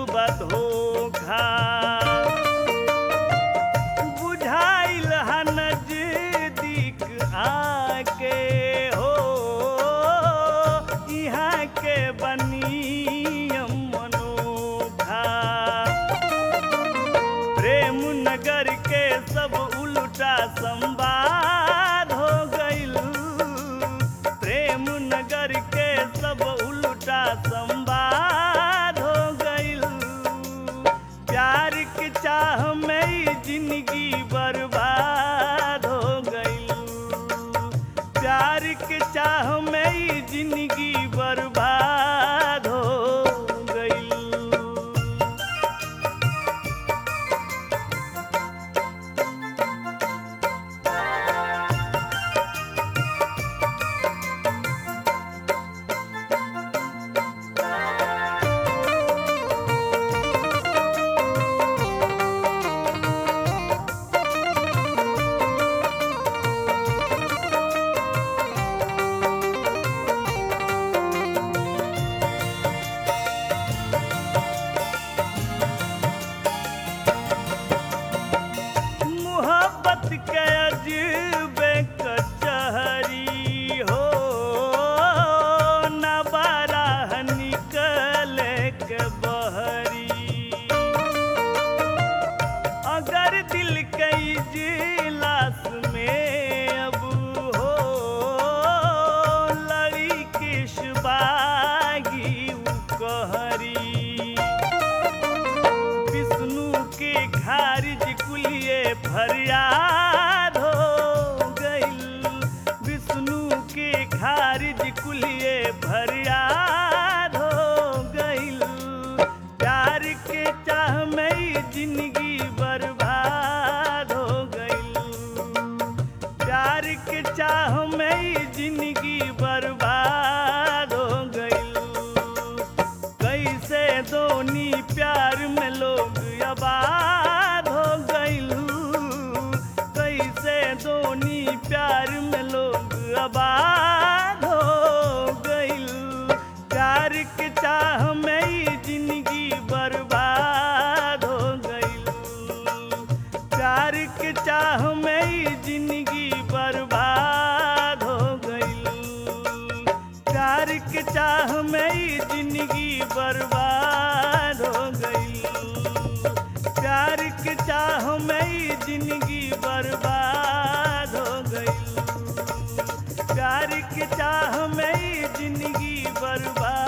बधोखा बुझाइल हा नजदीक आके हो यहाँ के बनियम मनोखा प्रेम नगर के सब उल्टा संवाद हो गइल प्रेम नगर के सब उल्टा संवाद हो गइल प्यार के चाह में ही जिंदगी बर्बाद हो गइल प्यार के चाह में ही जिंदगी बर्बाद हो गइल मोहब्बत के अजबे कचहरी हो न बारह निकले के बहरी अगर दिल के इजलास में अब हो लड़ी किस बागी उ कहरी विष्णु के खारिज कुलिए फरियाद हो गइल विष्णु के खारिज कुलिए फरियाद हो गइल प्यार के चाह में ही जिंदगी बर्बाद हो गइल प्यार के चाह में ही जिंदगी बर्बाद हो गइल कैसे दोनी प्यार में लोग आबाद हो गइलू कैसे दोनी प्यार में लोग आबाद हो गइलू प्यार के चाह में ही जिंदगी बर्बाद हो गइलू प्यार के चाह में ही जिंदगी बर्बाद हो गइलू प्यार के चाह में ही जिंदगी बर्बाद हो गई प्यार के चाह में ही जिंदगी बर्बाद हो गई प्यार के चाह में ही जिंदगी बर्बाद